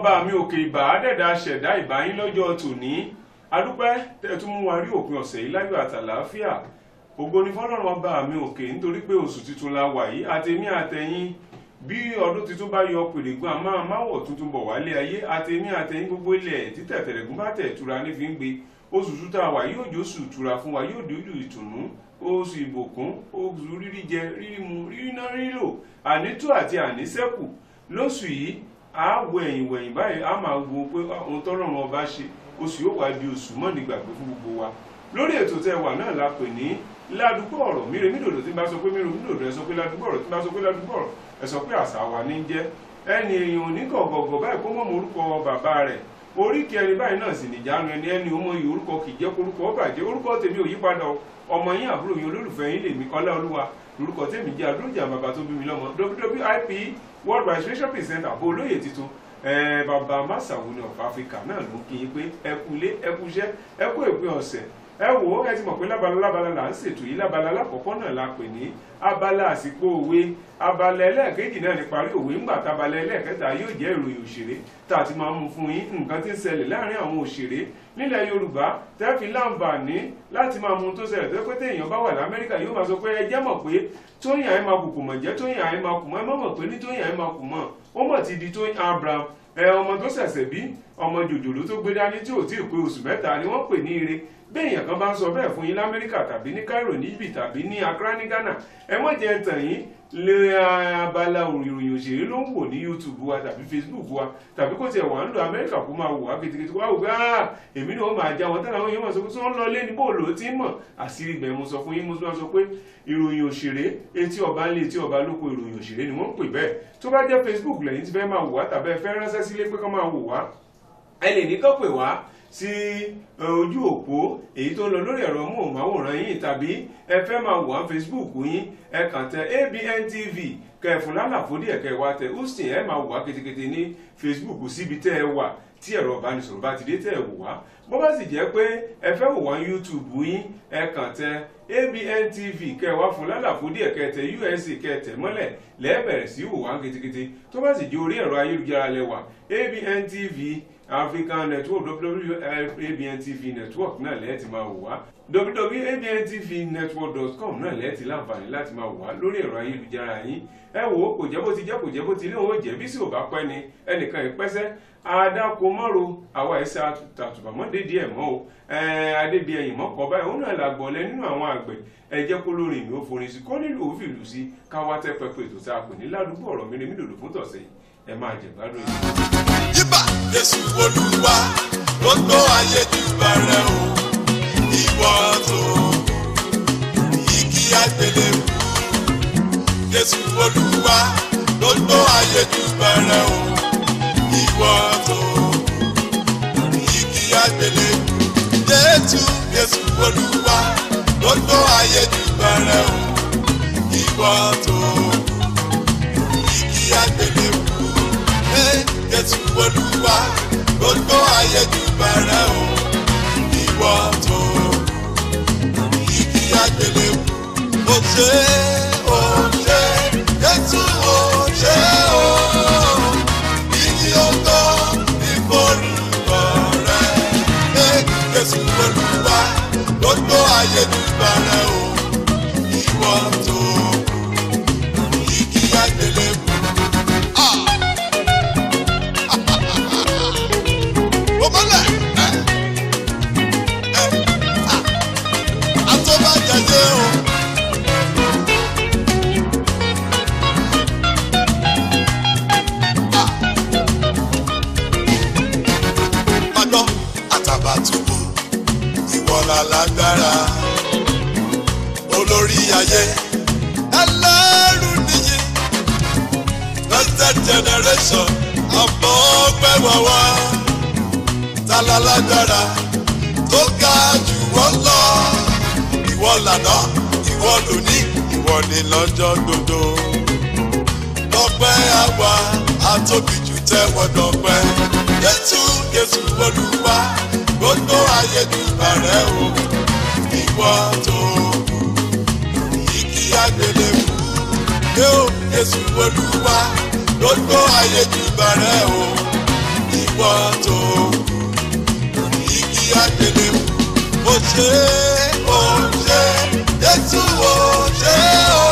ọba mi òkè ìbà àdẹ̀dà ṣẹ̀dá ìbá yín lọ́jọ́ tòní adúpẹ́ tẹ́tún mú wa rí òpin ọ̀sẹ̀ yìí láyọ̀ àtàlàáfíà ògo ni fọ́lọ́run ọba mi òkè nítorí pé oṣù tuntun la wà yìí àtẹ̀mí àtẹ̀yìn bí ọdún tuntun bá yọ pèrègùn àmọ́ àmáwọ̀ tuntun bọ̀ wálé ayé àtẹ̀mí àtẹ̀yìn gbogbo ilẹ̀ títẹ̀ tẹ̀rẹ̀gùn bá tẹ̀ tura ní fi ń gbé oṣù tuntun àwà yóò jó oṣù tura fún wa yóò dójú ìtùnú oṣù ìbòkún oṣù rírí jẹ rírí mu rírí náà rírí lò ànító àti àníṣẹ́kù lóṣù yìí a wo ẹ̀yìn wẹ̀yìn báyìí a máa wo pé ohun tọ́lọ́run ọba ṣe oṣù yóò wá di oṣù mọ́ nígbàgbé fún gbogbo wa lórí ètò tẹ wà náà la pè ní ládùúgbò ọ̀rọ̀ mire mídòdò tí n bá sọ pé mire mídòdò ẹ sọ pé ládùúgbò ọ̀rọ̀ tí n bá sọ pé ládùúgbò ọ̀rọ̀ ẹ sọ pé àṣà wa ní jẹ́ ẹni èèyàn ò ní gọ̀gọ̀gọ̀ báyìí kó mọ̀ mọ́ orúkọ bàbá rẹ̀ oríkì ẹni báyìí náà sì nìjánu ẹni ẹni ọmọ yìí orúkọ kì í jẹ́ korúkọ ó bàjẹ́ orúkọ tèmi ò yípadà ọmọ yín àbúrò yín olólùfẹ́ yín lèmi Ọlá Olúwa lórúkọ tèmi jẹ́ àdúrójà bàbá tó bí mi lọ́mọ WWIP World Registration Presenter àbò olóyè tuntun bàbá masawu ní of Africa náà ló ń kí yín pé ẹ kú ilé ẹ kú iṣẹ́ ẹ kú ìpín ọ̀sẹ̀ ẹ wò ó ẹ ti mọ̀ pé lábala lábala là ń ṣètò yìí lábala lákọ̀ọ́kọ́ náà la pè ní abala àsìkò òwe abala ẹlẹ́ẹ̀kejì náà ní parí òwe ńgbà tábala ẹlẹ́ẹ̀kẹta yóò jẹ́ ìròyìn òṣèré tá a ti máa mú fún yín nǹkan tí ń ṣẹlẹ̀ láàrin àwọn òṣèré nílẹ̀ Yorùbá tẹ́ fi láǹfààní láti máa mú tó ṣẹlẹ̀ tó pé téèyàn bá wà l'Amẹ́ríkà yóò máa sọ pé ẹ jẹ́ mọ̀ pé tóyìn àyè máa kùkù mọ̀ jẹ́ tóyìn àyè máa kù mọ́ ẹ mọ̀ mọ̀ pé ní tóyìn àyè máa kù mọ́ ó mọ̀ ti di tóyìn Abraham ẹ ọmọ tó ṣẹ̀ṣẹ̀ bí ọmọ jòjòló tó gbé dání tí ò tí ì pé oṣù mẹ́ta ni wọ́n pè ní ire béèyàn kan bá ń sọ bẹ́ẹ̀ fún yín lamẹ́ríkà tàbí ní Cairo níbí tàbí ní Accra ní Ghana ẹ mọ̀ jẹ́ tàn yín lé abala ìròyìn òṣèré ló ń wò ní YouTube wa tàbí Facebook wa tàbí kó tiẹ̀ wà ń lo Amẹ́ríkà kó máa wò wá kitikiti wá wò pé ah èmi náà ó máa já wọn tẹ́lẹ̀ àwọn èèyàn máa sọ pé tí wọ́n lọ lé ní bóòlù ó ti mọ̀ àṣírí ibẹ̀ mo sọ fún yín mo sọ pé ìròyìn òṣèré etí ọba ńlé etí ọba lóko ìròyìn òṣèré ni wọ́n ń pè bẹ́ẹ̀ tó bá jẹ́ Facebook lẹ́yìn tí fẹ́ máa wò wá tàbí ẹ fẹ́ ránṣẹ́ sílé pé kán máa wò wá ẹ lè ní kán pè wá sí ojú òpó èyí tó ń lọ lórí ẹ̀rọ móhùnmáwòrán yín tàbí ẹ fẹ́ máa wò á Facebook yín ẹ kàn tẹ ABN TV kẹfún lálàfo díẹ̀ kẹ wá tẹ houston ẹ máa wò wá ketekete ní Facebook síbi tẹ́ ẹ wà tí ẹ̀rọ ìbánisọ̀rọ̀ bá ti dé tẹ́ ẹ wò wá bó bá sì jẹ́ pé ẹ fẹ́ wò wá YouTube yín ẹ kàn tẹ ABN TV kẹ wá fún lálàfo díẹ̀ kẹ tẹ USA kẹ tẹ mọ́lẹ̀ lẹ́ẹ̀bẹ̀rẹ̀ sí wò wá ketekete tó bá sì jẹ́ orí ẹ̀rọ ayélujára lẹ́wà ABN TV African Network WWABN TV Network náà lẹ́ẹ̀ ti máa wò wá www.abntvnetwork.com náà lẹ́ẹ̀ ti láǹfààní láti máa wò wá lórí ẹ̀rọ ayélujára yín ẹ wò ó kò jẹ́ bó ti jẹ́ kò jẹ́ bó ti lé òun jẹ́ bí sì ò bá pẹ́ ni ẹnìkan ìpẹ́sẹ́ adáko mọ́ro àwa ẹ̀sẹ̀ àtùbàmọ́dé díẹ̀ mọ́ o adébíyẹ̀yìn mọ́kọ́ báyìí òun náà làgbọ̀lẹ́ nínú àwọn àgbẹ̀ ẹ jẹ́ kó lórí mi ó forin sí kó nílò òfìlú sí káwá tẹ́ pẹpẹ ètò tá a pè ní ládùúgbò ọ̀rọ̀ mi ni mí dòdò fún tọ̀sẹ̀ yìí ẹ máa jẹ gbádùn yìí. yíbà jésù olúwa gbogbo ayé júbà rẹ o ìwọ tó igi àgbélébù jésù olúwa gbogbo ayé júbà rẹ o ìwọ tó igi àgbélébù jésù jésù olúwa gbogbo ayé júbà rẹ o ìwọ tó igi àgbélébù jésù olúwa gbogbo ayé júbà rẹ o ìwọ tó igi àgbélébù ó ṣe ó ṣe jésù ó ṣe ó igi ọgọ ìforúkọ rẹ jésù olúwa gbogbo ayé júbà rẹ o ìwọ tó igi àgbélébù. Omole. Atọ́bàjáde o. Ọjọ́ Àtàbàtúbú ìwọ̀lá lágbára. Olórí ayé ẹlẹ́rù nìyí. Blessed generation ọmọ ọgbẹ́ wọ̀wọ́ talalagbara tó ga jù wọ́n lọ. Ìwọ lànà, ìwọ lóní, ìwọ ni lọ́jọ́ gbogbo. Lọ́pẹ́ àwa, àtòbí jù tẹ́wọ́ dọ̀pẹ́. Jésù Jésù Olúwa, gbogbo ayé dùbà rẹ̀ o. Ìwọ tó igi àgbélébù. Yóò Jésù Olúwa, gbogbo ayé dùbà rẹ̀ o. ìwọ tó lórí igi àgbélébù ó ṣe ó ṣe jésù ó ṣe ó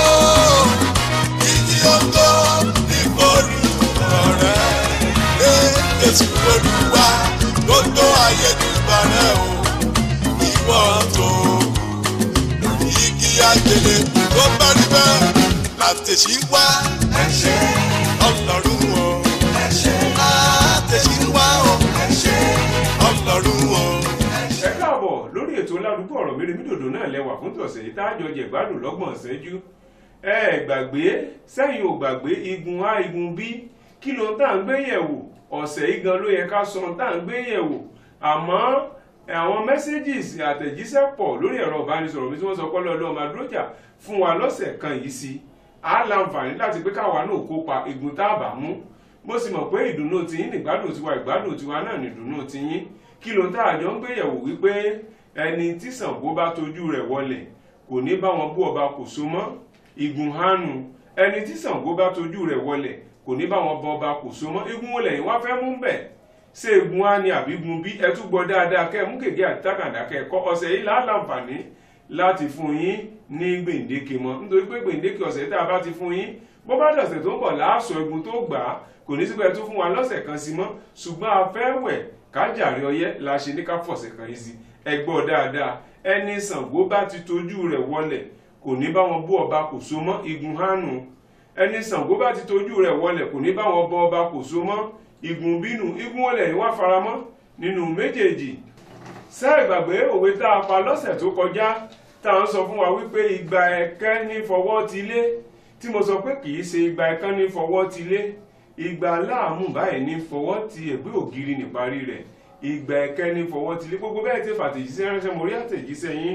igi ògo ní forúkọ rẹ ẹ jésù olúwa gbogbo ayé dùbà rẹ o ìwọ tó lórí igi àgbélébù tó bá rí bẹ́ẹ̀ látẹ̀sí wá ẹ ṣé ọlọ́run o ẹ ṣé látẹ̀sí wá o ẹ ṣé ọlọ́run o. ẹ káàbọ̀ lórí ètò ládùúgbò ọ̀rọ̀ mèremídòdò náà lẹ́wà fún tọ̀sẹ̀ yìí tájọ jẹ̀gbádùn lọ́gbọ̀n ṣẹ́jú ẹ gbàgbé sẹ́yìn ò gbàgbé igun a igun b kí ló ń tà ń gbé yẹ̀wò ọ̀sẹ̀ yìí gan ló yẹ ká sọ ń tà ń gbé yẹ̀wò àmọ́ àwọn messages àtẹ̀jíṣẹ́ pọ̀ lórí ẹ̀rọ ìbánisọ̀rọ̀ mi tí wọ́n sọ pé lọ́dọ̀ ọmọ adúrójà fún wa lọ́sẹ̀ kan yìí sí á láǹfààní láti pé káwa náà kópa igun tá a bá mú mo sì mọ̀ pé ìdùnnú tiyín nìgbádùn tiwa ìgbádùn tiwa náà nìdùnnú tiyín kí ló ń tá àjọ ń gbéyẹ̀wò wípé ẹni tí Ṣàngó bá tojú rẹ̀ wọlẹ̀ kò ní bá wọn bú ọba kò so mọ́ igun hánu ẹni tí Ṣàngó bá tojú rẹ̀ wọlẹ̀ kò ní bá wọn bọ ọba kò so mọ́ igun wo lẹ́yìn wá fẹ́ mú bẹ̀ ṣé igun á ní àbí igun bí ẹ tún gbọ́ dáadáa kẹ́ ẹ mú gègé àti tákàndá kẹ́ ẹ kọ́ ọ̀sẹ̀ yìí láǹfààní láti fún yín ní gbèǹdéke mọ́ nítorí pé gbèǹdéke ọ̀sẹ̀ tá a bá ti fún yín bó bá dọ̀sẹ̀ tó ń bọ̀ láàṣọ igun tó gbà á kò ní sípẹ́ tó fún wa lọ́sẹ̀ kan sí mọ́ ṣùgbọ́n a fẹ́ wẹ̀ kájàre ọyẹ́ la ṣe ní ká fọ̀sẹ̀ kan yìí sí ẹ gbọ́ dáadáa ẹni Ṣàngó bá ti tojú rẹ̀ wọlẹ̀ kò ní bá wọn bú ọba kò so mọ́ igun hánu ẹni Ṣàngó bá ti tojú rẹ̀ wọlẹ̀ kò ní bá wọn bọ ọba kò so mọ́ igun bínú igun wọlẹ̀ ni wá faramọ́ nínú méjèèjì ṣé ìgbàgbé òwe tá a pa lọ́sẹ̀ tó kọjá tá à ń sọ fún wa wípé ìgbà ẹ̀kẹ́ ní fọwọ́ ti lé tí mo sọ pé kì í ṣe ìgbà ẹ̀kan ní fọwọ́ ti lé ìgbà láàmú báyìí ní fọwọ́ ti ẹ̀gbẹ́ ògiri níparí rẹ̀ ìgbà ẹ̀kẹ́ ní fọwọ́ ti lé gbogbo bẹ́ẹ̀ tí fàtẹ̀jíṣẹ́ ránṣẹ́ mo rí àtẹ̀jíṣẹ́ yín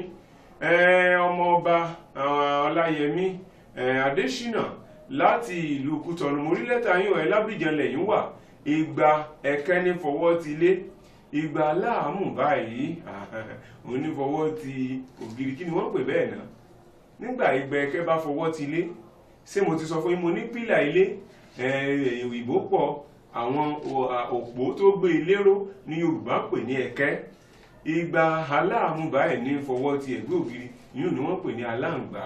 ọmọọba ọláyẹmí adésínà láti ìlú kútọ̀nù mo rí lẹ́tà yín ọ̀ lábìjan lẹ́yìn wà ìgbà ẹ̀kẹ́ ní fọwọ́ ti lé ìgbà láàmú báyìí onífọwọ́ ti ògiri kí ni wọ́n pè bẹ́ẹ̀ náà nígbà ìgbà ẹ̀kẹ́ bá fọwọ́ ti lé ṣé mo ti sọ fún yín mo ní pílà ilé ìbò pọ̀ àwọn òpó tó gbé ilérò ní Yorùbá pè ní ẹ̀kẹ́ ìgbà aláàmú báyìí ní fọwọ́ ti ẹ̀gbẹ́ ògiri yìí ni wọ́n pè ní aláǹgbá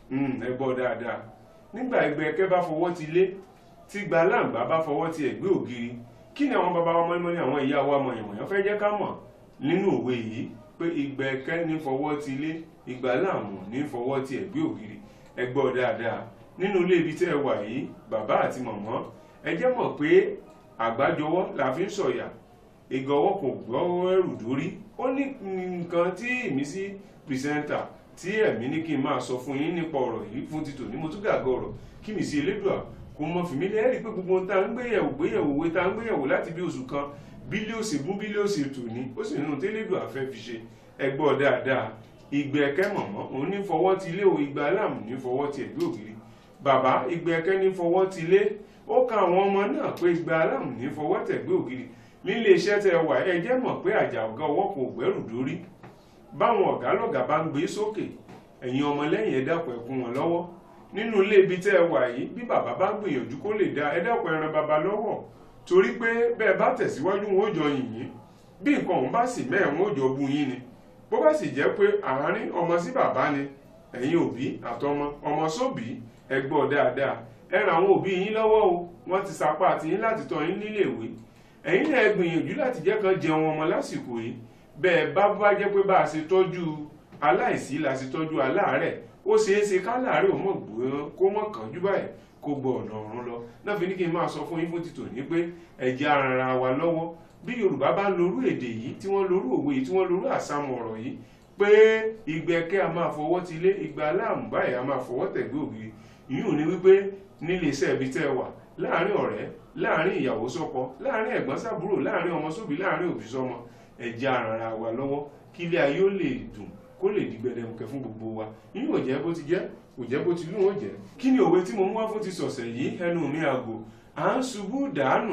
ẹ gbọ́ dáadáa nígbà ìgbà ẹ̀kẹ́ bá fọwọ́ ti lé tí gba aláǹgbá bá fọwọ́ ti ẹ̀gbẹ́ ògiri kí ni àwọn bàbá wa mọ́nímọ́ní àwọn ìyá wa mọ̀yànmọ̀yàn fẹ́ jẹ́ ká mọ̀ nínú òwe yìí pé ìgbà ẹ̀kẹ́ ní fọwọ́ ti lé ìgbà aláàmú ní fọwọ́ ti ẹ̀gbẹ́ ògiri ẹ gbọ́ dáadáa nínú ilé ibi tẹ́ ẹ wà yìí bàbá àti mọ̀mọ́ ẹ jẹ́ mọ̀ pé àgbájọwọ́ la fi ń sọ̀yà ìgọ̀wọ́ kò gbọ́wọ́ ẹrù dórí ó ní nǹkan tí ìmísí pìrìsẹ́ńtà tí ẹ̀mí ní kí n máa sọ fún yín nípa ọ̀rọ̀ yìí fún títò ní mo tún gàgọ́ ọ̀rọ̀ kí mi sí elédùà kò mọ fìmí lẹ́rìí pé gbogbo ohun tá à ń gbéyẹ̀wò gbéyẹ̀wò òwe tá à ń gbéyẹ̀wò láti bí oṣù kan bílíọ̀sì gún bílíọ̀sì tò ní ó sì nínú tẹ́lẹ̀dùà fẹ́ fi ṣe ẹgbọ́ dáadáa ìgbẹ́kẹ́ mọ̀mọ́ òun ní fọwọ́ ti lé o ìgbà aláàmù ní fọwọ́ ti ẹ̀gbẹ́ ògiri bàbá ìgbẹ́kẹ́ ní fọwọ́ ti lé ó ka àwọn ọmọ náà pé ìgbà aláàmù ní fọwọ́ tẹ̀gbẹ́ ògiri nílé iṣẹ́ tẹ wà ẹ jẹ́ mọ̀ pé àjà ọ̀gá ọwọ́ kò gbẹ́rù dórí báwọn ọ̀gá lọ́gà bá ń gbé sókè ẹ̀yin ọmọlẹ́yìn ẹ dákun ẹ kún wọn lọ́wọ́ nínú ilé ibi tẹ́ ẹ wà yìí bí bàbá bá gbìyànjú kó lè dá ẹ dákun ẹ ràn bàbá lọ́wọ́ torí pé bẹ́ẹ̀ bá tẹ̀síwájú wọn ó jọ yìnyín bí nǹkan òun bá sì mẹ́ẹ̀ wọn ó jọ bu yín ni bó bá sì jẹ́ pé àárín ọmọ sí bàbá ni ẹ̀yin òbí àtọmọ ọmọ sóbì ẹ gbọ́ dáadáa ẹ ràn àwọn òbí yín lọ́wọ́ o wọ́n ti sapá àti yín láti tọ́ yín níléèwé ẹ̀yin náà gbìyànjú láti jẹ́ kan jẹun ọmọ lásìkò yìí bẹ́ẹ̀ bá bá jẹ́ pé bá a ṣe tọ́jú aláìsí la ṣe tọ́jú aláàárẹ̀ ó ṣeé ṣe káláàárẹ̀ ò mọ̀ gbọ́n kó mọ̀ kánjú báyìí kó gbọ́ ọ̀nà ọ̀run lọ náà fi ní kí n máa sọ fún yín fún títò ní pé ẹ̀jẹ̀ ara wa lọ́wọ́ bí Yorùbá bá ń lorú èdè yìí tí wọ́n lorú òwe yìí tí wọ́n lorú àsámọ̀ ọ̀rọ̀ yìí pé ìgbẹ́kẹ́ a máa fọwọ́ ti lé ìgbà aláàmú báyìí a máa fọwọ́ tẹ̀gbẹ́ ògiri yìí ní wípé nílé iṣẹ́ ibi tẹ́ ẹ wà láàárín ọ̀rẹ́ láàárín ìyàwó sọ́kọ láàárín ẹ̀gbọ́n sábúrò láàárín ọmọ sóbì láàárín òbí sọ́mọ ẹ̀jẹ̀ ara wa lọ́wọ́ kí ilé ayé ó lè dùn kó lè di gbẹdẹmukẹ fún gbogbo wa yìí ò jẹ́ bó ti jẹ́ kò jẹ́ bó ti lù wọ́n jẹ́ kí ni òwe tí mo mú wá fún ti sọ̀sẹ̀ yìí ẹnu mi àgò à ń ṣubú dànù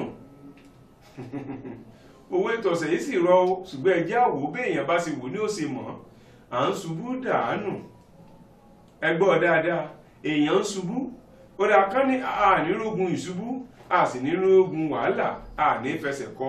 òwe tọ̀sẹ̀ yìí sì rọ o ṣùgbọ́n ẹ jẹ́ àwò béèyàn bá ṣe wò ní ó ṣe mọ̀ à ń ṣubú dànù ẹ gbọ́ dáadáa èèyàn ń ṣubú ó dà kán ní ànírógun ìṣubú a sì nírógun wàhálà a ní fẹsẹ̀ kọ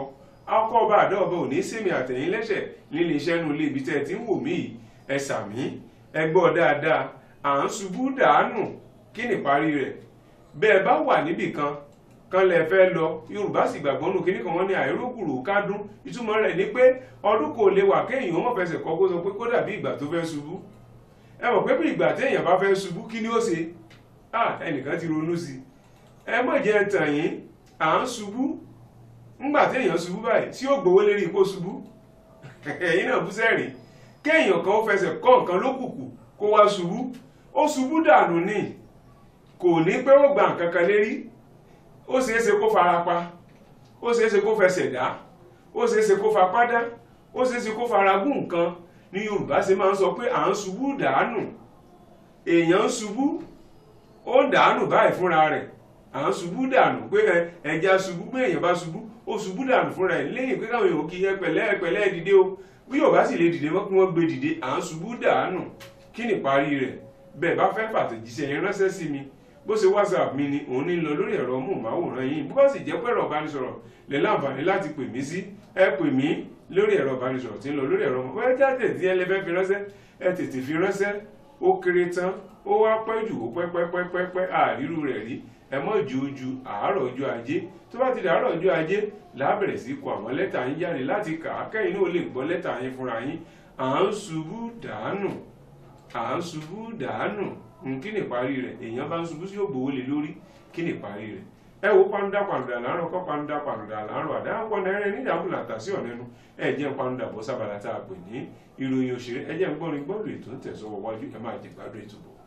akọ ọba àdá ọba ò ní sèmi àtẹ̀yìn lẹ́sẹ̀ nílé iṣẹ́ nu ilé ibi tẹ́ ẹ ti ń wò mí yìí ẹ sàmí ẹ gbọ́ dáadáa à ń ṣubú dàánù kí ni ìparí rẹ̀ bẹ́ẹ̀ bá wà níbì kan kan lẹ fẹ́ lọ yorùbá sì gbàgbọ́ nù kíní kan wọ́n ní àìrókùrò kádùn ìtumọ̀ rẹ̀ ni pé ọdún kò lè wà kéèyàn mọ̀ fẹsẹ̀ kọ́ kó sọ pé kó dàbí ìgbà tó fẹ́ ṣubú ẹ mọ̀ pé bí ìgbà téèyàn bá fẹ́ ṣubú kí ni ó ṣe ah ẹnìkan ti ronú sí i ẹ mọ̀ jẹ́ tàn yín à ń ṣubú ńgbà téèyàn ṣubú báyìí tí ó gbowó lérí kó ṣubú ẹ̀yin náà bú sẹ́rìn kéèyàn kan ó fẹsẹ̀ kọ́ nǹkan lókùkù kó wá ṣubú ó ṣubú dànù ni kò ní pé ó gba nǹkan kan lérí ó ṣeé ṣe kó fara pa ó ṣeé ṣe kó fẹsẹ̀ dá ó ṣeé ṣe kó fapá dá ó ṣeé ṣe kó fara gún nǹkan ní yorùbá ṣe máa ń sọ pé à ń ṣubú dànù èèyàn ń ṣubú ó dànù báyìí fúnra rẹ̀ à ń ṣubú dànù pé ẹja ṣubú pé èèyàn bá ṣubú ó ṣubú dànù fúnra ẹ̀ lẹ́yìn pé káwọn èèyàn kì í pẹ̀lẹ́ pẹ̀lẹ́ dìde o bí yorùbá sì lè dìde mọ́ kí wọ́n gbé dìde à ń ṣubú dànù kí ni ìparí rẹ̀ bẹ́ẹ̀ bá fẹ́ fàtẹ̀jíṣẹ́ yẹn ránṣẹ́ sí mi bó ṣe whatsapp mi ni òun ní lọ lórí ẹ̀rọ móhùnmáwòrán yìí bó bá sì jẹ́ pé ẹ̀rọ ìbánisọ̀rọ̀ lè láǹfààní láti pè mí sí ẹ pè mí lórí ẹ̀rọ ìbánisọ̀rọ̀ tí ń lọ lórí ẹ̀rọ mọ́ ẹ jáde tí ẹ lè fẹ́ fi ránṣẹ́ ẹ tètè fi ránṣẹ́ ó kéré tán ó wá pẹ́ jù ó pẹ́pẹ́pẹ́pẹ́ àrírú rẹ̀ rí ẹ mọ́ ju ojú àárọ̀ ọjọ́ ajé tó bá ti dà àárọ̀ ọjọ́ ajé lábẹ̀rẹ̀ sí kọ àwọn lẹ́tà yín jáde láti kà á kẹ́yìn náà lè gbọ́ lẹ́tà yín fúnra yín à ń ṣubú dànù à ń ṣubú dànù kí ni ìparí rẹ̀ èèyàn bá ń ṣubú sí ògbówó lé lórí kí ni ìparí rẹ̀ ẹ wo pàǹdà pàǹdà láàárọ̀ kọ́ pàǹdà pàǹdà láàárọ̀ àdáhàpọ̀ náírà ní ìdàkùnlà tàṣí ọ̀nẹ́nu ẹ jẹ́ pàǹdà bọ́ sábàlá tá a pè ní ìròyìn òṣèré ẹ jẹ́ ń gbọ́rin gbọ́dọ̀ ètò ń tẹ̀sọ́wọ́ wájú ẹ máa jẹ gbádùn ètò bọ̀.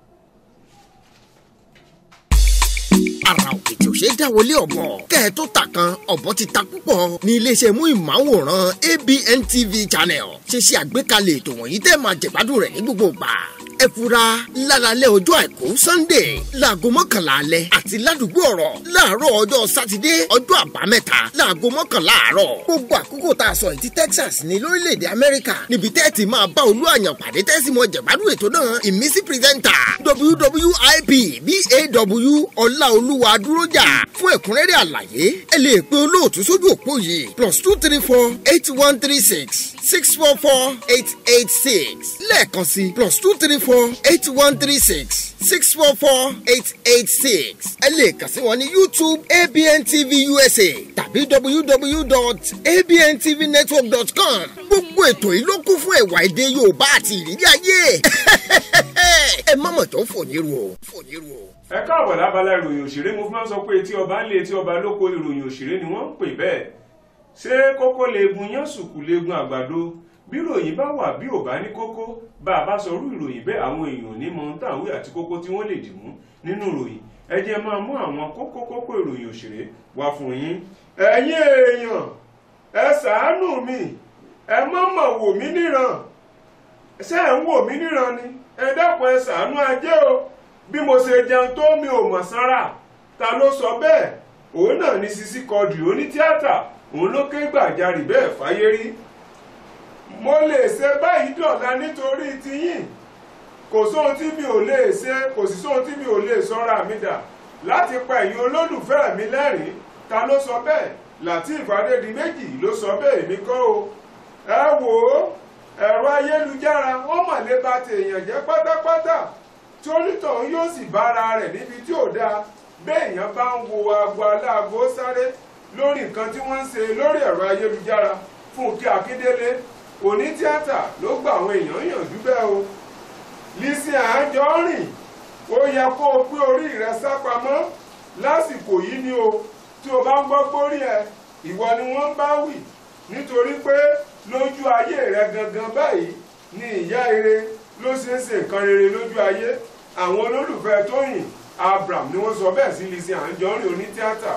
ara òkè tí ò ṣe é dáwọlé ọ̀bọ kẹ́ ẹ tó ta kan ọ̀bọ ti ta púpọ̀ ní iléeṣẹ́ mú ìmáwòrán ABN TV channel ṣe ṣe àgbékalẹ̀ ètò wọ̀nyí tẹ́ máa jẹ̀gbádùn rẹ̀ ní gbogbo ìgbà ẹ fura lálálẹ́ ọjọ́ àìkú sunday láago mọ́kànlá alẹ́ àti ládùúgbò ọ̀rọ̀ láàárọ̀ ọjọ́ sátidé ọjọ́ àbámẹ́ta láago mọ́kànlá àárọ̀ gbogbo àkókò tá a sọ yìí ti texas ní lórílẹ̀‐èdè amẹ́ríkà níbi tẹ́ ti máa bá olú àyàn pàdé tẹ́sí mọ́ jẹ̀gbádùn ètò náà ìmísí pírẹ́sẹ̀ntà wwip baw ọláolúwa dúrójà fún ẹ̀kúnrẹ́rẹ́ àlàyé ẹ lè pe olóòtú sójú òpó yìí plus two three four eight one three six six four four eight eight six lẹ́ẹ̀kan sí plus two three four eight one three six six four four eight eight six ẹ lè kàn sí wọn ní youtube abn tv usa tàbí www.abntvnetwork.com gbogbo ètò yìí ló kún fún ẹ̀wà èdè yorùbá àti ìrírí ayé ẹ má mọ̀ tó fò ní ru o fò ní ru o ẹ káàbọ̀ lábala ìròyìn òṣèré mo fi máa ń sọ pé etí ọba ń lé etí ọba lóko ìròyìn òṣèré ni wọ́n ń pè bẹ́ẹ̀ ṣé kókó leegun yán sùkú leegun àgbàdo bí ìròyìn bá wà bí ò bá ní kókó bá a bá sọ irú ìròyìn bẹ́ẹ̀ àwọn èèyàn ní mọ táwọn àti kókó tí wọ́n lè dì mú nínú ìròyìn ẹ jẹ́ máa mú àwọn kókó kókó ìròyìn òṣèré wá fún yín. ẹ̀yin èèyàn ẹ ṣàánú mi ẹ má mà wò mí níran ṣé ẹ ń wò mí níran ni ẹ dákun ẹ ṣàánú ajé o bí mo ṣe jẹun tó mi ò mọ̀ sára ta ló sọ bẹ́ẹ̀ òun náà ní Sisi Quadri onítíátà òun ló ké gbàjarì bẹ́ẹ̀ fáyé rí mo lè ṣe báyìí dọ̀la nítorí tiyín kò sóhun tí mi ò lè ṣe kò sí sóhun tí mi ò lè sọ́ra mi dà láti pa ẹ̀yin olólùfẹ́ mi lẹ́rìn ta ló sọ bẹ́ẹ̀ Lateef Adédìméjì ló sọ bẹ́ẹ̀ èmi kọ́ o ẹ wò ó ẹ̀rọ ayélujára ó mà lè ba tèèyàn jẹ́ pátápátá tí onítọ̀hún yóò sì bára rẹ̀ níbi tí ò dáa béèyàn bá ń wo aago aláago sáré lórí nǹkan tí wọ́n ń ṣe lórí ẹ̀rọ ayélujára Fúnkẹ́ Akíndélé onítíátà ló gba àwọn èèyàn yànjú bẹ́ẹ̀ o Lizzy Anjorin ó yẹ kó o pé orí rẹ sápamọ́ lásìkò yìí ni o tí o bá ń gbọ́ gbórí ẹ ìwọ ni wọ́n bá wì nítorí pé lójú ayé rẹ gangan báyìí ni ìyá ire ló ṣe é ṣe nǹkan rere lójú ayé àwọn olólùfẹ́ Tóyìn Abraham ni wọ́n sọ bẹ́ẹ̀ sí Lizzy Anjorin onítíátà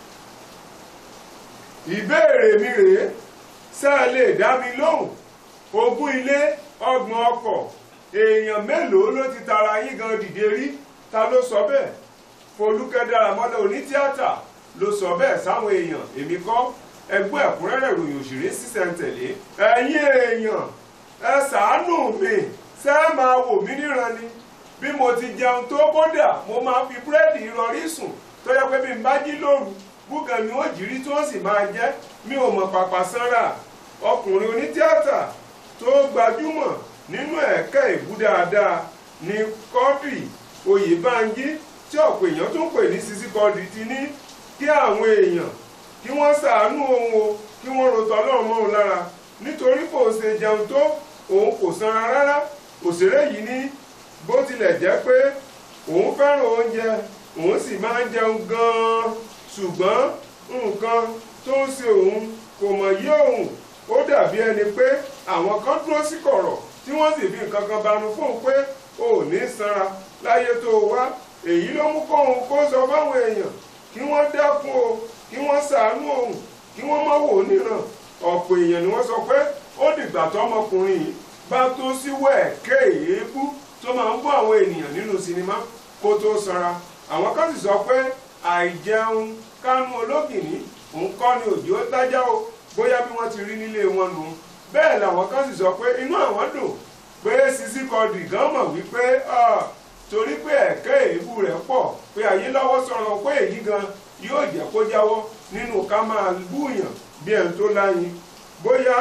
ìbéèrè mi rèé ṣé ẹ lè dá mi lóhùn ogún ilé ọgbọ̀n ọkọ̀ èèyàn mélòó ló ti tara yín gan dìde rí ta ló sọ bẹ́ẹ̀ Folúkẹ́ Dáramọ́lá onítíátà ló sọ bẹ́ẹ̀ sáwọn èèyàn èmi kọ́ ẹgbẹ́ ẹ̀kúnrẹ́rẹ́ ìròyìn òṣèré sísẹ̀ntẹ̀lé ẹ̀yin èèyàn ẹ ṣàánú mi ṣé ẹ máa wò mí níran ni bí mo ti jẹun tó kódà mo máa fi búrẹ́dì ìrọ̀rí sùn tó yẹ pé bí n bá jí lóru búgan ni ó jírí tí wọ́n sì máa jẹ́ mi ò mọ̀ pàpà sanra ọkùnrin onítíátà tó gbajúmọ̀ nínú ẹ̀ka ìbú dáadáa ní Quadri Oyèbánjí tí ọ̀pọ̀ èèyàn tó ń pè ní Sisi Quadri ti ní kí àwọn èèyàn kí wọ́n ṣàánú òun o kí wọ́n rotọ́ ọlọ́run mọ́ òun lára nítorí kò ṣe jẹun tó òun kò sanra rárá òṣèré yìí ní bó tilẹ̀ jẹ́ pé òun fẹ́ràn oúnjẹ òun sì máa ń jẹun gan-an ṣùgbọ́n nǹkan tó ń ṣe òun kò mọ̀ yí òun ó dàbí ẹni pé àwọn kan dúró sí kọ̀rọ̀ tí wọ́n sì fi nǹkan kan banu fóun pé ò ní sanra láyé tó wá èyí ló mú kóun kó sọ fáwọn èèyàn kí wọ́n dákun o kí wọ́n ṣàánú òun kí wọ́n má wò ó níran ọ̀pọ̀ èèyàn ni wọ́n sọ pé ó dìgbà tọmọkùnrin yìí bá tó síwọ́ ẹ̀kẹ́ èébú tó máa ń bọ́ àwọn ènìyàn nínú sinimá kó tó sanra àwọn kan sì sọ pé àìjẹun kánú ológìní òun kọ́ ni òjò dájá o bóyá bí wọ́n ti rí nílé wọn nù bẹ́ẹ̀ làwọn kan sì sọ pé inú àwọn dùn pé Sisi Quadri gan mọ̀ wípé torí pé ẹ̀kẹ́ èébú rẹ̀ pọ̀ pé ayé lọ́wọ́ sọ̀rọ̀ pé èyí gan yóò jẹ́ kó jáwọ́ nínú ká máa búyàn bí ẹni tó láyin bóyá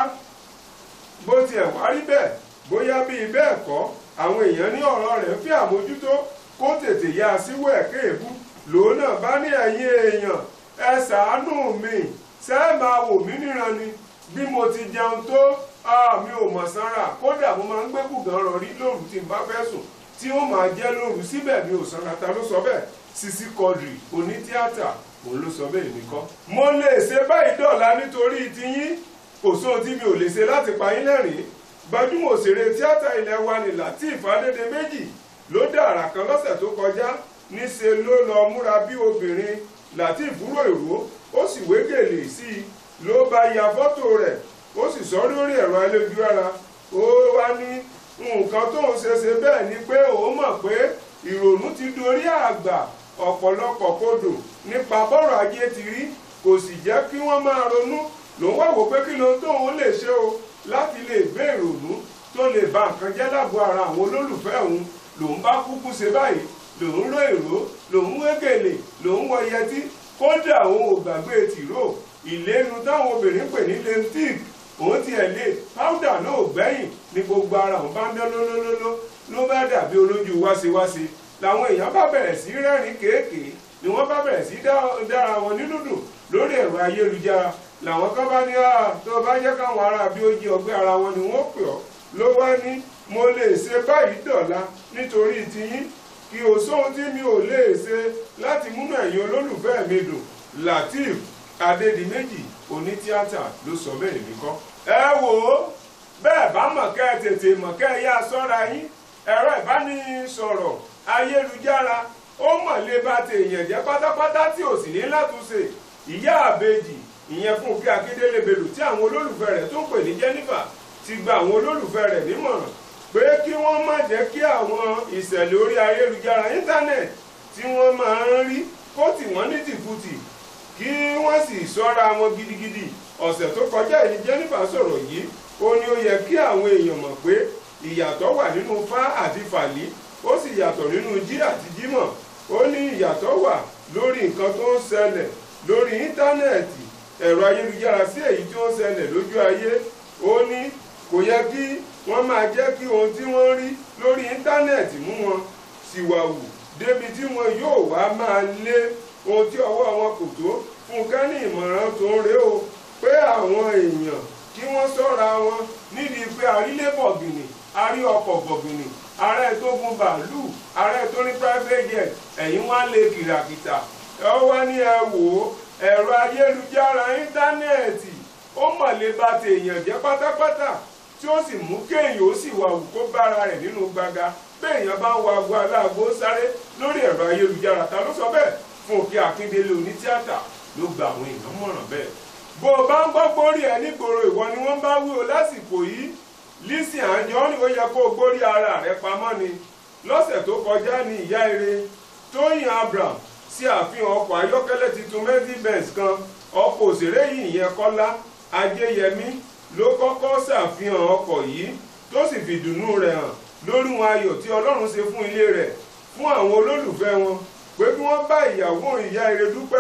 bó tiẹ̀ wá rí bẹ́ẹ̀ bóyá bíi bẹ́ẹ̀ kọ́ àwọn èèyàn ní ọ̀rọ̀ rẹ̀ fi àmójútó kó tètè yá síwọ́ ẹ̀kẹ́ èébú lòun náà bá ní ẹ̀yin èèyàn ẹ ṣàánú mi ṣé ẹ máa wò mí níran ni bí mo ti jẹun tó mi ò mọ̀ sanra kódà mo máa ń gbé bùgàn rọrí lóru tí n bá fẹ́ sùn tí ó máa jẹ́ lóru síbẹ̀ mi ò sanra ta ló sọ bẹ́ẹ̀ Sisi Quadri onítíátà òun ló sọ bẹ́ẹ̀ mi kọ́. mo lè ṣe báyìí dọ̀la nítorí tiyín kò sóhun tí mi ò lè ṣe láti pa yín lẹ́rìn-ín gbajúmọ̀ òṣèré tíátà ilẹ̀ wa ní Lateef Adédèméjì ló dá àrà kan lọ́sẹ̀ tó kọjá níṣe ló lọ múra bí obìnrin Lateef rò ìró ó sì wé gèlè sí i ló bá ya fọ́tò rẹ̀ ó sì sọ lórí ẹ̀rọ ayélujára ó wá ní nǹkan tóun ṣe ṣe bẹ́ẹ̀ ni pé òun mọ̀ pé ìrònú ti dorí àgbà ọ̀pọ̀lọpọ̀ kodò nípa bọ́rọ̀ ajé ti rí kò sì jẹ́ kí wọ́n máa ronú lòun wá wò pé kí ló tóun lè ṣe o láti lè gbé ìrònú tó lè ba nǹkan jẹ́ lágọ̀ọ́ ara àwọn olólùfẹ́ òun lòun bá kúkú ṣe báyìí lòun ró ìró lòun wégèlè lòun wọ yẹtí kódà òun ò gbàgbé tìró ìlénu táwọn obìnrin pè ní lentic òun ti ẹ̀ lé powder náà ò gbẹ́yìn ní gbogbo ara òun bá ń dán lólólóló ló bá dàbí olójú wáṣewáṣe làwọn èèyàn bá bẹ̀rẹ̀ sí rẹ́rìn kéèké ni wọ́n bá bẹ̀rẹ̀ sí dára wọn nínú dùn lórí ẹ̀rọ ayélujára làwọn kan bá ní tó bá jẹ́ káwọn ará bí ó jí ọgbẹ́ ara wọn ni wọ́n pè ọ́ ló wá ní mo lè ṣe báyìí dọ̀la nítorí tiyín kí o sóhun tí mi ò lè ṣe láti múnú ẹ̀yin olólùfẹ́ mi dùn Lateef Adédìméjì onítíátà ló sọ bẹ́ẹ̀ mi kọ́. ẹ wò ó bẹ́ẹ̀ bá mọ̀ kẹ́ ẹ tètè mọ̀ kẹ́ ẹ yá sọ́ra yín ẹ̀rọ ìbánisọ̀rọ̀ ayélujára ó mọ̀ lé bá tèèyàn jẹ́ pátápátá tí ò sì ní látúnṣe ìyá àbejì ìyẹn Fúnkẹ́ Akíndélé Bello tí àwọn olólùfẹ́ rẹ̀ tó ń pè ní Jennifer ti gba àwọn olólùfẹ́ rẹ̀ nímọ̀ràn pé kí wọ́n má jẹ́ kí àwọn ìṣẹ̀lẹ̀ orí ayélujára íńtánẹ̀tì tí wọ́n máa ń rí kó tì wọ́n ní tìkùtì kí wọ́n sì ṣọ́ra wọn gidigidi ọ̀sẹ̀ tó kọjá yìí Jennifer sọ̀rọ̀ yìí ó ní ó yẹ kí àwọn èèyàn mọ̀ pé ìyàtọ̀ wà nínú fá àti fàlí ó sì yàtọ̀ nínú jí àti jímọ̀ ó ní ìyàtọ̀ wà lórí nǹkan tó ń ṣẹlẹ̀ lórí íńtánẹ́ẹ̀tì ẹ̀rọ ayélujára sí èyí tí ó ń ṣẹlẹ̀ lójú ayé ó ní kò yẹ kí wọ́n máa jẹ́ kí ohun tí wọ́n rí lórí íńtánẹ́ẹ̀tì mú wọn síwáwù débi tí wọn yóò wá máa lé ohun tí ọwọ́ wọn kò tó Fúnkẹ́ ní ìmọ̀ràn tó ń rè ó pé àwọn èèyàn kí wọ́n ṣọ́ra wọn nídìí pé àrílé bọ̀gìnì arí ọkọ̀ bọ̀gìnì ààrẹ tó gun bàálù ààrẹ tó ní private jet ẹ̀yìn wá lè kìràkìtà ẹ wá ní ẹ wò ó ẹ̀rọ ayélujára íńtánẹ́ẹ̀tì ó mọ̀ lè ba tèèyàn jẹ́ pátápátá tí ó sì mú kéèyàn ó sì wà wù kó bára rẹ̀ nínú gbaga béèyàn bá ń wa aago aláàgó sáré lórí ẹ̀rọ ayélujára ta ló sọ bẹ́ẹ̀ Fúnkẹ́ Akíndélé onítíátà ló gba àwọn èèyàn mọ̀ràn bẹ́ẹ̀ bó o bá ń gbọ́ gbórí ẹ nígboro ìwọ ni wọ́n bá wí o lásìkò yìí Lizzy Anjorin ó yẹ kó o gbórí ara rẹ pamọ́ ni lọ́sẹ̀ tó kọjá ní ìyá eré Tóyìn Abraham sí àfihàn ọkọ̀ ayọ́kẹ́lẹ́ tuntun Mercedes Benz kan ọkọ̀ òṣèré yìí ìyẹn Kọ́lá Ajéyẹmí ló kọ́kọ́ ṣàfihàn ọkọ̀ yìí tó sì fìdùnnú rẹ̀ hàn lórí wọn ayọ̀ tí Ọlọ́run ṣe fún ilé rẹ̀ fún àwọn olólùfẹ́ wọn pé kí wọ́n bá ìyàwó ìyá eré dúpẹ́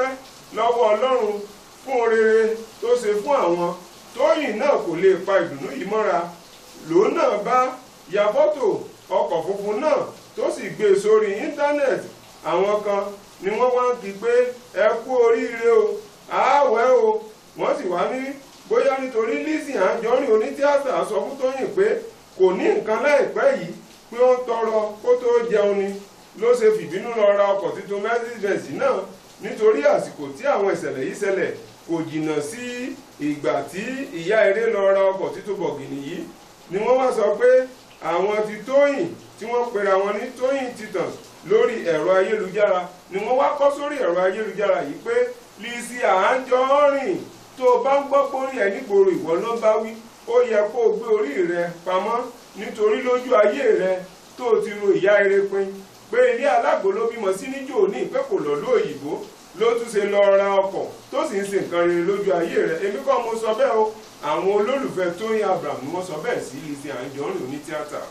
lọ́wọ́ ọlọ́run fún oore tó ṣe fún àwọn tóyìn náà kò lè pa ìdùnnú yìí mọ́ra lòun náà bá ya fọ́tò ọkọ̀ funfun náà tó sì gbé e sórí íńtánẹ́ẹ̀tì àwọn kan ni wọ́n wá ń kí pé ẹ kú oríire o àáwẹ̀ o wọ́n sì wá ní bóyá nítorí Lizzy Anjorin onítíátà sọ fún Tóyìn pé kò ní nǹkan láìpẹ́ yìí pé ó ń tọrọ kó tó jẹun ni ló ṣe fìbínú lọ ra ọkọ̀ tuntun Mercedes náà nítorí àsìkò tí àwọn ìṣẹ̀lẹ̀ yìí ṣẹlẹ̀ kò jìnnà sí ìgbà tí ìyá eré lọ ra ọkọ̀ tuntun bọ̀gìnì yìí ni wọ́n wá sọ pé àwọn ti Tóyìn tí wọ́n pera wọn ní Tóyìn Titans lórí ẹ̀rọ ayélujára ni wọ́n wá kọ́ sórí ẹ̀rọ ayélujára yìí pé Lizzy Anjorin tó o bá ń gbọ́ pórí ẹ̀ nígboro ìwọ ló bá wí ó yẹ kó o gbé orí rẹ pamọ́ nítorí lójú ayé rẹ tó o ti ro ìyá eré pin pé ilé alágbo ló bímọ sí níjó ní ìpẹ́ kò lọ lóòyìnbó ló tún ṣe lọ ra ọkọ̀ tó sì ń ṣe nǹkan rere lójú ayé rẹ èmi kọ́ mo sọ bẹ́ẹ̀ o àwọn olólùfẹ́ Tóyìn Abraham ni wọ́n sọ bẹ́ẹ̀ sí Lizzy Anjorin onítíátà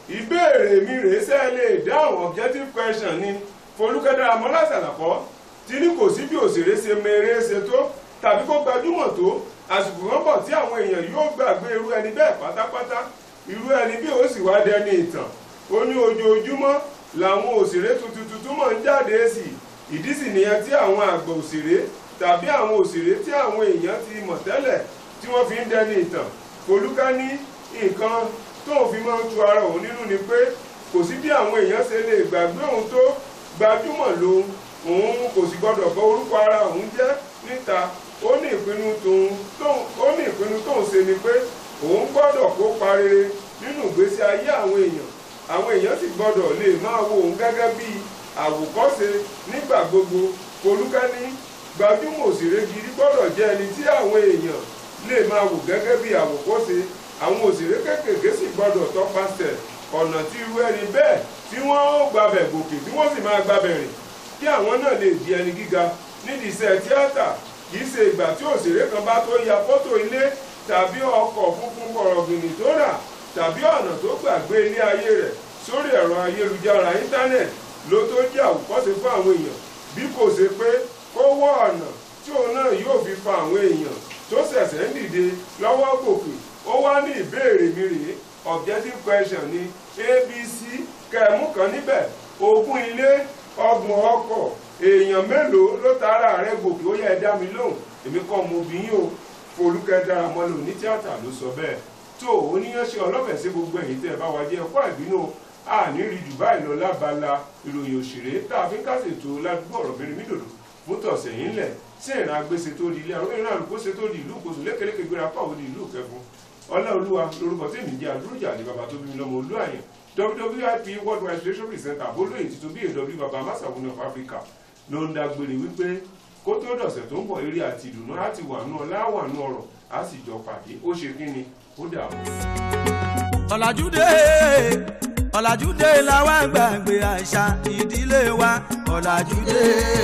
ìbéèrè mi rèé sẹ́ lè dáhùn objective question ni Folúkẹ́ Dáramọ́lá Sàlàkọ́ tí ní kò sí bí òṣèré ṣe mèrè ṣe tó tàbí kó gbajúmọ̀ tó àsìkò kan bọ̀ tí àwọn èèyàn yóò gbàgbé irú ẹni bẹ́ẹ̀ pátápátá irú ẹni bí ó sì wá dẹni ìtàn ó ní ojoojúmọ́ làwọn òṣèré tuntun tuntun mọ̀ ń jáde sí ìdí sì nìyẹn tí àwọn àgbà òṣèré tàbí àwọn òṣèré tí àwọn èèyàn ti mọ̀ tẹ́lẹ̀ tí wọ́n fi ń dẹni ìtàn Folúkẹ́ ní nǹkan tóun fi máa ń tu ara òun nínú ni pé kò sí bí àwọn èèyàn ṣe lè gbàgbé òun tó gbajúmọ̀ lòun òun kò sì gbọdọ̀ bọ orúkọ ara òun jẹ́ níta ó ní ìpinnu tóun tóun ó ní ìpinnu tóun ṣe ni pé òun gbọdọ̀ kópa rere nínú ìgbésí ayé àwọn èèyàn àwọn èèyàn sì gbọdọ̀ lè máa wo òun gẹ́gẹ́ bí àwòkọ́ṣe nígbà gbogbo Folúkẹ́ ní gbajúmọ̀ òṣèré gidi gbọdọ̀ jẹ́ ẹni tí àwọn èèyàn lè máa wò gẹ́gẹ́ bí àwòkọ́ṣe àwọn òṣèré kéékèèké sì gbọdọ̀ tọpasẹ̀ ọ̀nà tí irú ẹni bẹ́ẹ̀ tí wọ́n ó gbabẹ̀ gòkè tí wọ́n sì máa gbabẹ̀ rìn kí àwọn náà lè di ẹni gíga nídìí iṣẹ́ tíátà kì í ṣe ìgbà tí òṣèré kan bá tó ya fọ́tò ilé tàbí ọkọ̀ funfun bọ̀rọ̀gìnì tó rà tàbí ọ̀nà tó gbàgbé ilé ayé rẹ̀ sórí ẹ̀rọ ayélujára íńtánẹ̀tì ló tó jẹ́ àwòkọ́ṣe fún àwọn èèyàn bí kò ṣe pé kó wọ́ ọ̀nà tí òun náà yóò fi fa àwọn èèyàn tó ṣẹ̀ṣẹ̀ ń dìde lọ́wọ́ gòkè ó wá ní ìbéèrè mi rèé objective question ni abc kẹmú kan níbẹ̀ ogún ilé ọgbọ̀n ọkọ̀ èèyàn mélòó ló tara rẹ̀ gòkè ó yẹ ẹ dá mi lóhùn èmi kọ́ mo bí yín o Folúkẹ́ Dáramọ́lá oní tíátà ló sọ bẹ́ẹ̀ tó oníyanṣẹ́ ọlọ́fẹ̀ẹ́ sí gbogbo ẹ̀yìn tẹ́ ẹ bá wa jẹ́ ẹ̀kọ́ ìbínú àní rí jù báyìí lọ lábala ìròyìn òṣèré tá a fi ń kásètò ládùúgbò ọ̀rọ̀ mẹ́rin mídòdò fún tọ̀sẹ̀ yín lẹ̀ sí ìran agbèsè tó di ilé àwọn ìran àlùkòsè tó di ìlú kòsò lékeleke gbéra pàwọ́ di ìlú kẹfún ọláolúwa lórúkọ tèmi jẹ́ àdúrójà ní bàbá tó bí mi lọ́mọ olú àyàn wwip world wide relations presenter abolóyè títún bí èdè bàbá masawuni of africa ló ń dágbére wípé kó tó dọ̀sẹ̀ tó ń bọ̀ eré àti ìdùnnú á ti wà nú ọlá wà nú ọ̀rọ̀ á sì jọ pàdé ó ṣe kí ni ó dààmú. ọ̀làjúdé ọ̀làjúdé làwa gbàgbé àṣà ìdílé wa ọ̀làjúdé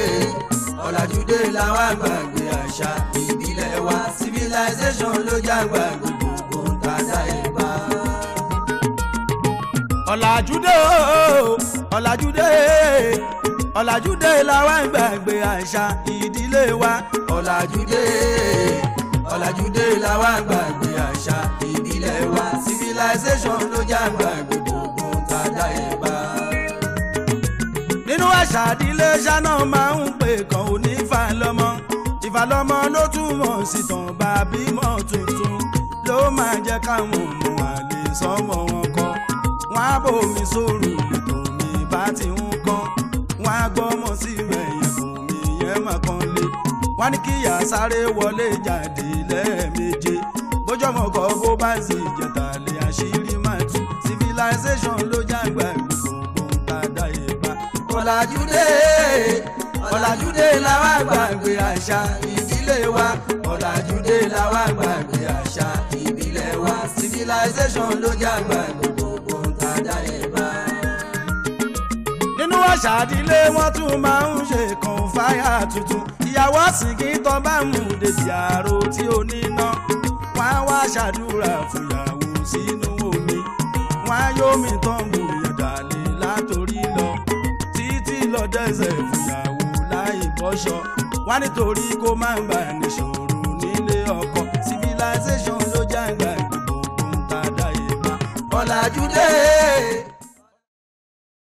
ọ̀làjúdé làwa gbàgbé àṣà ìdílé wa civilization ló jágbá gbogbo tàdá ìbá. ọ̀làjúdé o ọ̀làjúdé ọ̀làjúdé làwa gbàgbé àṣà ìdílé wa ọ̀làjúdé ọ̀làjúdé làwa gbàgbé àṣà ìbílẹ̀ wa civilization ló jágbá gbogbo tàdá ìbá. nínú àṣà ìdílé ṣáná máa ń pè kàn ó ní ìfàlọ́mọ ìfàlọ́mọ ló túmọ̀ sí tàn bá bímọ tuntun ló máa jẹ́ káwọn ọmọ àlè sọ́mọ wọn kọ́ wọn á bòmí sóòrù lẹ́tọ̀ mi bá ti ń kọ́ wọn á gbọ́mọ sí mẹ́yìn fún mi yẹn mà kan lé wọn ní kíyà sáré wọlé jáde lẹ́ẹ̀méje bójọ́mọ kọ́ bó bá sì jẹ̀tà lé àṣírí máa tú civilization ló jágbá gbogbo tàdá ìbá. ọ̀làjúdé ọ̀làjúdé làwa gbàgbé àṣà ìdílé wa ọ̀làjúdé làwa gbàgbé àṣà ìbílẹ̀ wa civilization ló jágbá gbogbo tàdá ìbá. nínú àṣà ìdílé wọn tún máa ń ṣe kan fáyà tuntun ìyàwó àsìkí tó bá mú dèjì àrò tí ó níná wọn á wá ṣàdúrà fúyàwó sínú omi wọn á yómi tán gbòòyàn dàlẹ́ látòrí lọ títí lọ dẹ́sẹ̀ fúyàwó láì bọ́ṣọ wá nítorí kó má bà níṣòro nílé ọkọ civilization ló jágbá gbogbo ohun tá a dá yé bá ọ̀làjú dé